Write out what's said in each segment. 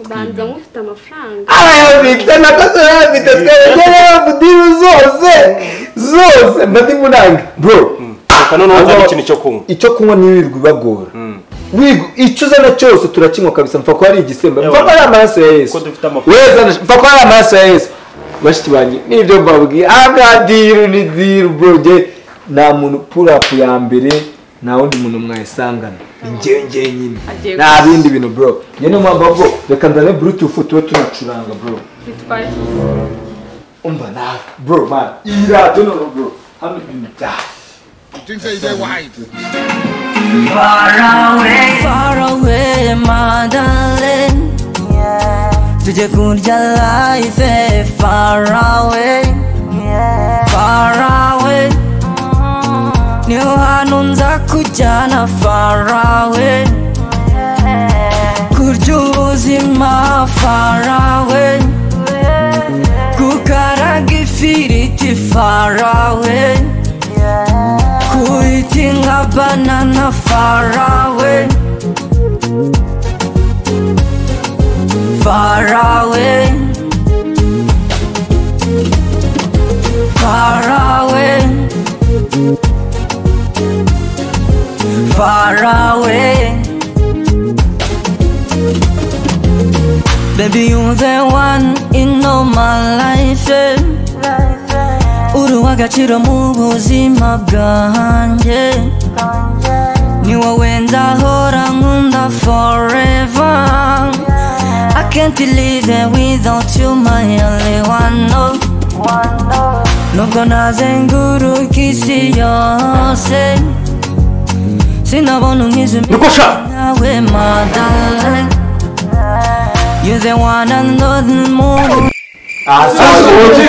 ubanza mufite amafaranga abayo bita na kasara bita twerekereho mudimu zose zose madimu nanga bro reka noneho uzane ikintu cyo kunywa icyo kunywa ntiwirirwe ibagora wigu icyo uzana cyose turakinywa kabisa mfa ko ari igisemba mfa ko ari amaraso ya yesu Ko dufite amafaranga. weza ndash- mfa ko ari amaraso ya yesu bashiki banjye nibyo mbabwiye aha diru ni diru bro jye nta muntu purapu ya mbere nta wundi muntu mwayisangana ni njyewe njyewe nyine Agiye nta bindi bintu bro njye niyo mpamvu bro reka nzane burutufu tube tunacuranga bro bitwaye umva nawe bro man iyi radiyo noneho bro hano ibintu byawe Far away, my darling. Tujye kurya life eh, far away. Far away. Niho hantu nza kujyana far away. Kurya ubuzima far away. Gukaraga ifiriti far away. Kuiting a banana far away Far away Far away Far away Baby you're the one in all my life yeah. uri uw'agaciro mu buzima bwanjye ni wowe ndahora nkunda forever I can't live without you my only one no nubwo nazenguruka isi yose sinabona umwiza sha! nawe madalin You're the one and nothing more aha sawa wowe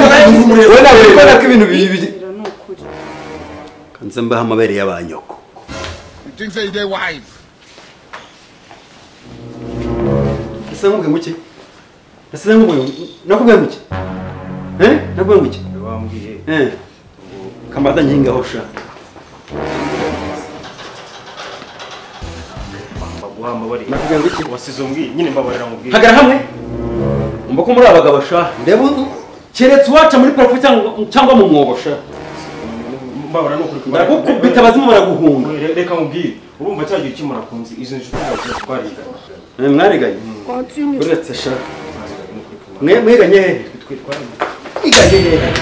nawe uri kubona ko ibintu bibiri biro ni ukuri kanze mbaho amabere y'abanyoko ese nkubwe ngo iki ese nkubwe nakubwe ngo iki eh nakubwe ngo iki wambwiye eh kamata nkinga hosha nakubwe ngo iki wasize umbwiye nyine mbabarira mubwiye hagara hamwe umva ko muri abagabo sha ndeba ubu keretse uwaca muri parafu cyangwa cyangwa mu mwobo sha mbabarira nukuri kubara ndagukubita abazimu baraguhunga reka mubwiye urumva cya gihe ukimara kunzi izo nshuti zawe twariganye Eh, mwariganye uretse sha mwe mwiganye hehe twe twariganye iganye hehe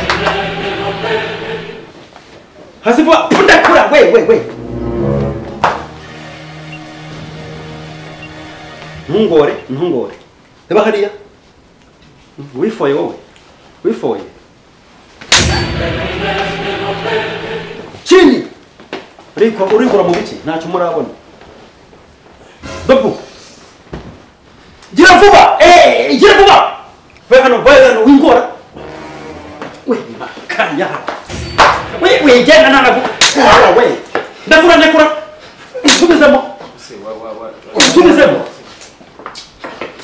hasi vuba undakura we we we ntungore ntungore reba hariya wifoye wowe wifoye chini urikora urikora mu biki ntacyo murabona dobu gira vuba eh gira vuba ve hano ve hano wingora we makanya we we jana nana ku wala we ndakura ndakura nsubizemo nsubizemo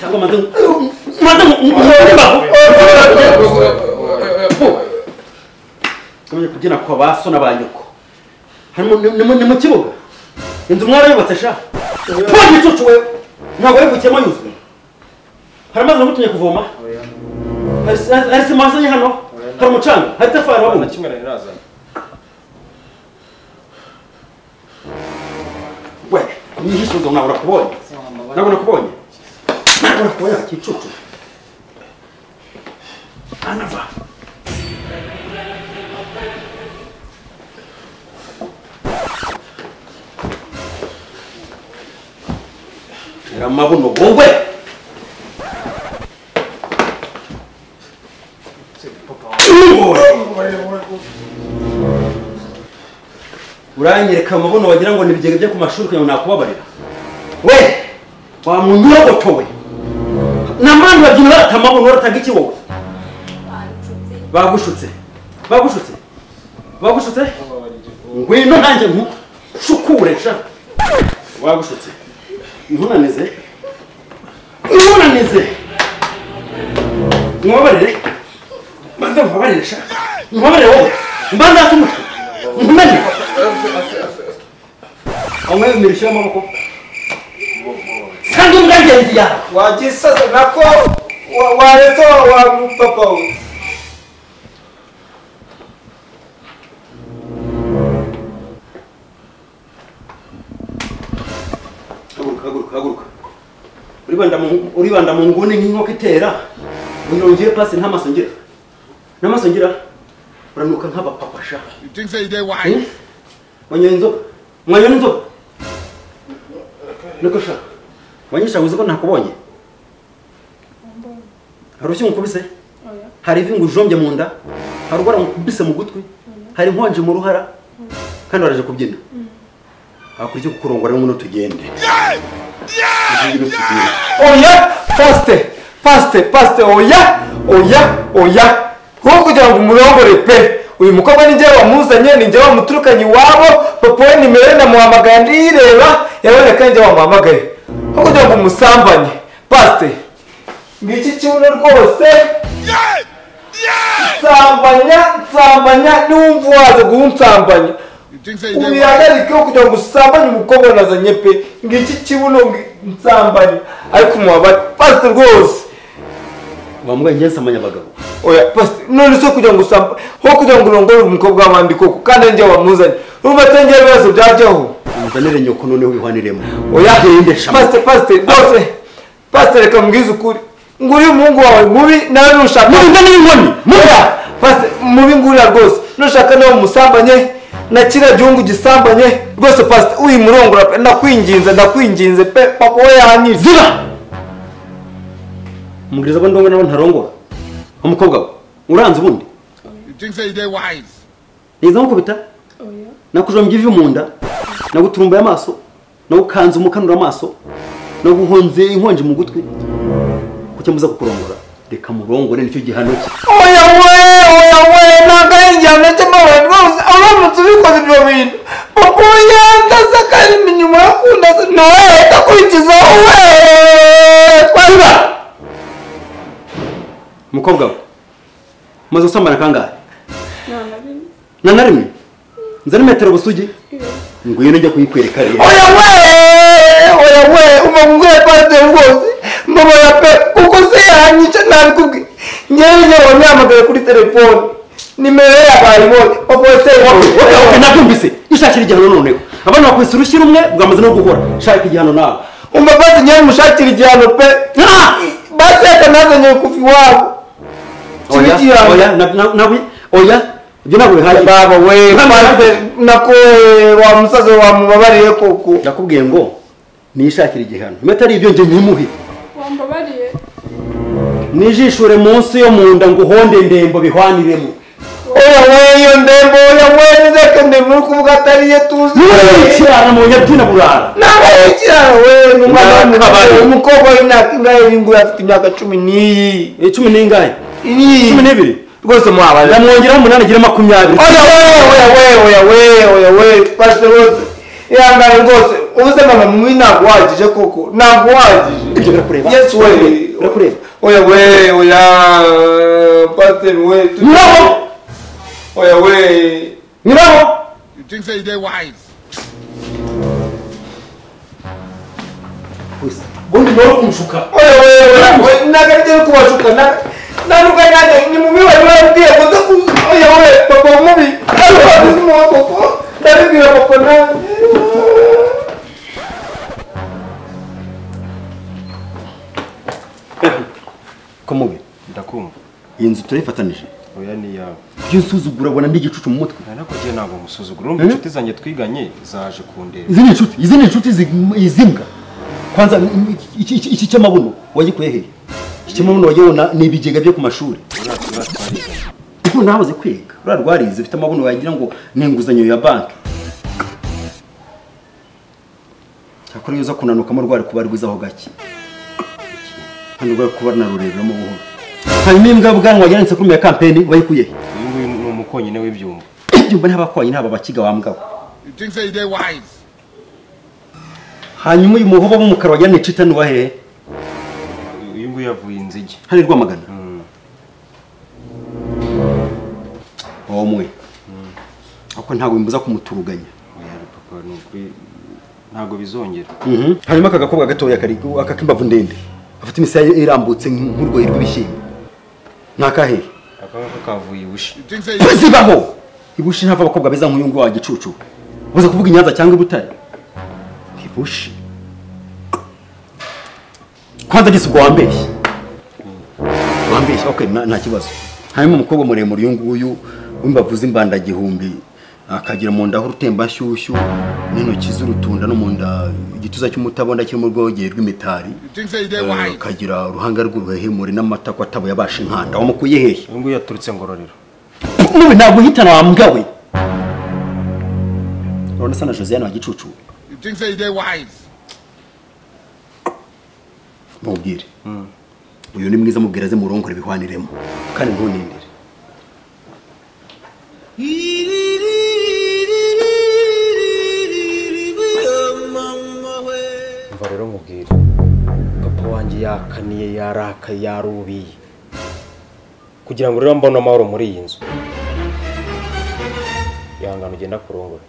cyangwa maze maze mwore baho kamenya kubyina kwa ba so n'abanyoko harimo ni- ni mu- ni mu kibuga inzu mwarayubatse sha tuwa gicucu wewe ntabwo wayivukiyemo yuzuye haramaze ngutumye kuvoma Hari si- hari hari sima wasanye hano hari umucanga hari itafari na wabundi kimwe nari nazanye we mwihishuzo nabura kubonye nabura kubonye nabura kubonye kicucu anava era mabuno wowe uranyereka amabuno wagira ngo ni ibigega byo ku mashuri kugira ngo nakubabarira we wa munyogoto we n'abantu babyina barata amabuno baratanga iki wowe bagushutse bagushutse bagushutse ngwino nanjye nkushukure sha wagushutse ntunanize ntunanize nkubabarire mbanza nkubabarire sha nkubabarire wowe mbanza hasi umutwe nkumenye aho ngaho imirishyo y'amaboko kandi umwanjye ingenzi yawe wagisasa nako wa- waretse wa- wa papa we haguruka haguruka haguruka uribanda mu uribanda mu nguni nk'inkoko itera unyongere pasi ntamaso ngira n'amaso ngira uranuka nk'abapapa sha You think say they white? Eh? wanyoye inzoga mwanyoye inzoga niko sha wanyisha uzi ko nakubonye hari ushyi nkubise hari ivi ngujombye mu nda hari ubara nkubise mu gutwi hari inkonje mu ruhara kandi waraje kubyina hakora icyo kukurongora rero ngwino tugende Ngwino tugende. oya pasite pasite pasite oya oya oya wowe kugira ngo umurongore pe uyu mukobwa ni njyewe wamuzanye ni njyewe wamuturukanye iwabo papa we nimero namuhamagaye ndireba yaboneka ni njyewe wamuhamagaye wowe kugira ngo umusambanye pasite ngiki kibuno rwose nsambanya nsambanya niwumva waza guhunsambanya You think say they white? ubihagarike wo kugira ngo usambanye umukobwa nazanye pe ngiki kibuno ngi- nsambanye ariko umuhabari pasite rwose bamugaye njye nsamanya abagabo oya pasite none se kugira ngo usamba ho kugira ngo urongore umukobwa w'abandi koko kandi ari njye wamuzanye urumva atengera ibibazo byajyaho umuzanire nyoko noneho wihaniremo oya gende shama pasite pasite rwose pasite reka mbwize ukuri nguri umuhungu wawe mubi nawe nushaka Mubi nda n'inkoni, mubi! Oya, pasite mubi ngurira rwose nushaka nawe umusambanye na kiriya gihugu gisambanye rwose pasite uyimurongora pe ndakwinginze ndakwinginze pe papa we yanyize ziba umubwiriza ko ndongo nawe ntarongora umukobwa we uranze ubundi You think say they white? niza nkukubita Oya. nakujombye ivi mu nda naguturumbaye amaso nagukanze umukanura amaso naguhonze inkonji mu gutwi kucyambuza kukurongora reka murongore nicyo gihano cye oya we oya we ntabwo ari igihano cy'amabuye rwose uramutse ubikoze ibyo bintu papa we yandasa kandi inyuma yakundasa nawe leta akurikizaho we twabiba umukobwa we umaze gusambana kangahe nta na rimwe na na rimwe nzana metero busugi ngwino njya kuyikwereka rero oya we oya we umubwire pasiteri rwose mbabara pe kuko se yanyica ntabikubwiye ngewe ngewe wamyamagaye kuri telefone nimero ye yabaye ibonye papa we se wowe wowe nabyumvise ishakira igihano noneho abana bakubise urushyi rumwe bwamaze no guhora shaka igihano nawe umva basi ngewe mushakira igihano pe basi reka nazanye kuva iwabo oya Kibe igihano. oya na- na- nawe- oya ibyo ntabwo bihagije baba we Ntabwo maze bihagije. nako wa musaza wamubabariye koko ndakubwiye ngo nishakire igihano impeta ari ibyo njye nyimuhe wambabariye nijishure munsi yo mu nda ngo uhonde ndembo bihwaniremo oya we iyo ndembo oya we nizeke ndembo uri kuvuga atari ye tuzi ntiwikirana mu nyabyina burara nawe kiraro we ni umwana Nakabari. w'umugabo umukobwa w'imyaka ingahe y'ingu afite imyaka cumi n'iyi cumi n'ingahe Iriyi. cumi n'ibiri rwose muhabari ndamwongeraho umunani agira makumyabiri oya we oya we oya we oya we pasite rwose ihangane rwose ubuze mama mubi ntabwo uhagije koko ntabwo Ibyo uhagije birakureba? yesu we Birakureba? oya we oya pasiteri we tu- nyiraho oya we nyiraho You think say they white? ubundi nawe umushuka oya we oya we ntabwo ari byo kubashuka nanuka nanjye ni mubi wari warabwiye kuze ku- oya we papa mubi ntabwo wabizi mu koko ndabibwira papa nanjye ko mubi ndakumva iyi nzu turayifatanije oya ni iyawe iyo unsuzugura ubona ndi igicucu mu mutwe nanakugiye ntabwo musuzugura urumva inshuti zanjye twiganye zaje kundeba izi ni inshuti izi ni inshuti zi- izimbwa kwanza mm, iki- iki iki cy'amabuno wagikuye hehe iki cy'amabuno wagibona ni ibigega byo ku mashuri uriya uriya twariganye ubu nahoze kwiga uriya rwarize ufite amabuno wagira ngo ni inguzanyo ya banki cyakora iyo uza kunanukamo rwari kuba rwizaho gake kandi rwari kuba narureberamo buhoro hanyuma imbwa bwanwa wagira ngo ni sekurume ya kampeni wayikuye he uyu nguyu ni umukonyine w'ibyumba ibyumba ntabakwanye ntaba bakiga wambwawe You think say they white? hanyuma uyu muhoba w'umukara wagira ni citani wa hehe uyu nguyu yavuye inzige hari rwamagana Mm. wowe umwe ako ntabwo bimbuza kumuturuganya oya papa ni ukuri ntabwo bizongera hanyuma aka gakobwa gatoya kari aka k'imbavu ndende afite imisaya irambutse nk'urwoyi rw'ibishyimbo ni akahe aka ngaka kavuye ibushi You think say tuzibaho ibushi ntava abakobwa beza nk'uyu nguyu wa gicucu ubuze kuvuga i nyanza cyangwa i butare ibushi kwanza gisa ubwo wambeshye wambeshye okay nta nta kibazo hanyuma umukobwa muremure uyu nguyu w'imbavu z'imbanda gihumbi akagira mu nda h'urutembashyushyu n'intoki z'urutunda no mu nda igituza cy'umutabonda kirimo urwogeye rw'imitari you think say they Eh, wise. akagira uruhanga rw'uruhehemure n'amatako atabuye abasha inkanda wamukuye hehe uyu nguyu yaturutse ngororero mubi ntabwo uhitana wa mbwa we urabona asa na josiane wa gicucu You think say they wise. mubwire uyu ni mwiza mubwira aze murongore bihwaniremo kandi ntunindire umva rero mubwire papa wanjye yakaniye yaraka yarubiye kugira ngo rero mbone amahoro muri iyi nzu ihangane ugenda kurongora